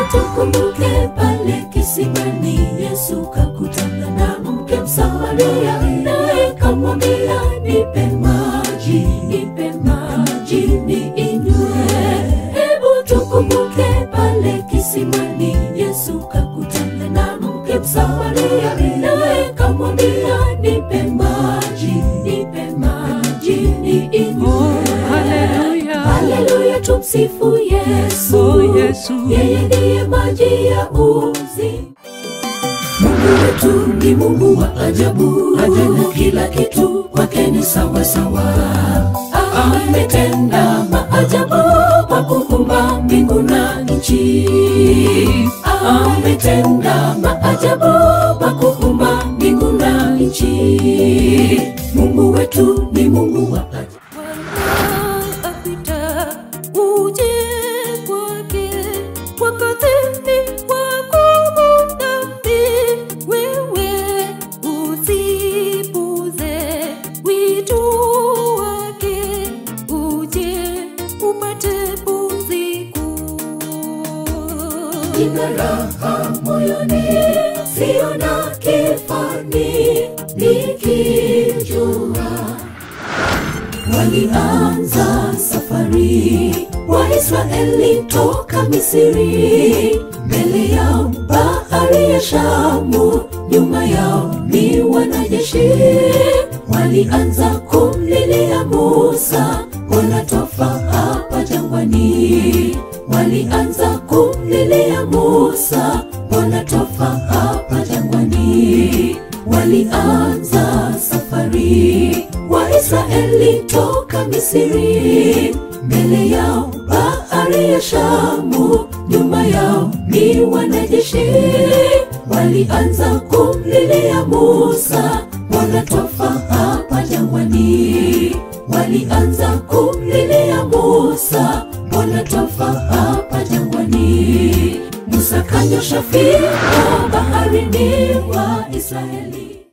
tukumbuke pale kisimani Yesu kakutana na mke Msamaria, naye kamwambia nipe maji, nipe maji niinywe. Hebu tukumbuke pale kisimani Yesu kakutana na mke Msamaria, naye kamwambia nipe maji, nipe maji niinywe. Haleluya. Haleluya, tumsifu Yesu. Oh, Yesu. Yeye ndiye maji ya uzima. Mungu wetu ni Mungu wa ajabu, ajabu kila kitu kwake ni sawa sawa. Ametenda maajabu kwa kuumba mbingu na nchi. Ametenda maajabu kwa kuumba mbingu na nchi. Mungu wetu ni Mungu wa ajabu. apita uje kwake wakati wako dhambi wewe usipuze wito wake uje upate pumziko Ina raha moyoni, sio na kifani, nikijua walianza safari Waisraeli toka Misri, mbele yao bahari ya Shamu, nyuma yao ni wanajeshi. Walianza kumlilia Musa, wanatofa hapa jangwani. Walianza kumlilia Musa, wanatofa hapa jangwani. Walianza safari Waisraeli toka Misri, mbele yao bahari ya Shamu, nyuma yao ni wanajeshi. Walianza kumlilia Musa, wanatofa hapa jangwani. Walianza kumlilia Musa, wanatofa hapa jangwani. Musa kanyosha fimbo baharini wa Israeli